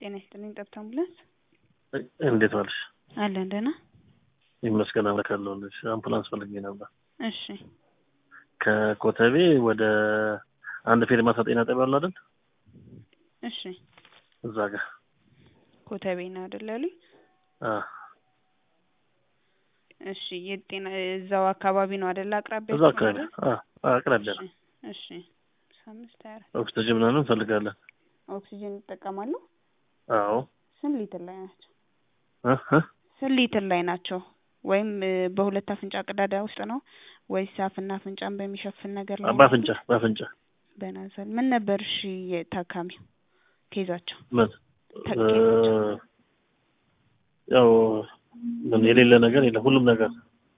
ጤና ይስጥልኝ ጠብታ አምቡላንስ እንዴት ዋልሽ? አለን ደህና ይመስገን አምላክ አለሁልሽ። አምቡላንስ ፈልጌ ነበር። እሺ ከኮተቤ ወደ አንድ ፌርማታ ጤና ጣቢያ አለ አይደል? እሺ እዛ ጋር ኮተቤ ነው አይደል ያሉኝ? አ እሺ የጤና እዛው አካባቢ ነው አይደል? አቅራቢያ እዛ አካባቢ አ አቅራቢያ ነው። እሺ አምስት ሀያ አራት ኦክሲጅን ምናምን እንፈልጋለን። ኦክሲጅን ይጠቀማሉ? አዎ ስንት ሊትር ላይ ናቸው? እ እ ስንት ሊትር ላይ ናቸው? ወይም እ በሁለት አፍንጫ ቀዳዳ ውስጥ ነው ወይስ አፍና አፍንጫን በሚሸፍን ነገር ላይ ነው? በአፍንጫ በአፍንጫ በናዘል ምን ነበር እሺ የታካሚው ኬዛቸው? ምን ተ- እ ኬዛቸው ያው ምን የሌለ ነገር የለም። ሁሉም ነገር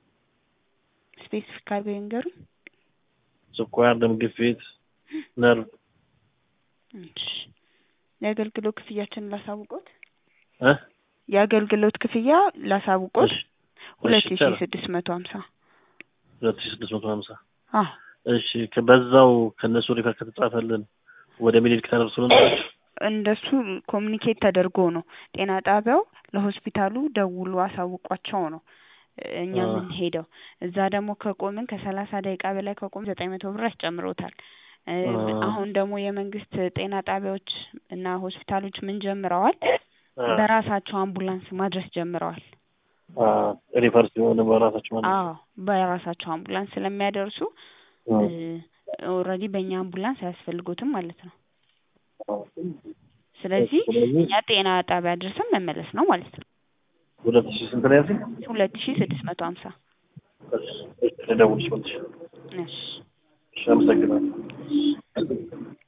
ስፔሲፊክ አድርገው ይንገሩኝ። ስኳር፣ ደም ግፊት፣ ነርቭ እሺ የአገልግሎት ክፍያችንን ላሳውቆት እ የአገልግሎት ክፍያ ላሳውቆት እሺ ሁለት እሺ ሺ ይቻላል። ስድስት መቶ ሀምሳ ሁለት ሺህ ስድስት መቶ ሀምሳ አዎ እሺ ከበዛው ከእነሱ ሪፈር ከተጻፈልን ወደ ሚኒሊክ ተነብሶ ነው ማለት እንደሱ ኮሚኒኬት ተደርጎ ነው ጤና ጣቢያው ለሆስፒታሉ ደውሎ አሳውቋቸው ነው እኛ አ የምንሄደው። እዛ ደግሞ ከቆምን ከሰላሳ ደቂቃ በላይ ከቆምን ዘጠኝ መቶ ብር ያስጨምሮታል። እ አ አሁን ደግሞ የመንግስት ጤና ጣቢያዎች እና ሆስፒታሎች ምን ጀምረዋል? አ በራሳቸው አምቡላንስ ማድረስ ጀምረዋል። አ ሪፈር ሲሆን በራሳቸው ማለት ነው። አዎ በራሳቸው አምቡላንስ ስለሚያደርሱ አ ኦልሬዲ በእኛ አምቡላንስ አያስፈልጎትም ማለት ነው። አ ስለዚህ ስለዚህ እኛ ጤና ጣቢያ ድረስን መመለስ ነው ማለት ነው። ሁለት ሺህ ስንት ነው ያልሽኝ? ሁለት ሺ ስድስት መቶ ሀምሳ እሺ ልደውልሽ መልሼ። እሺ እሺ አመሰግናለሁ።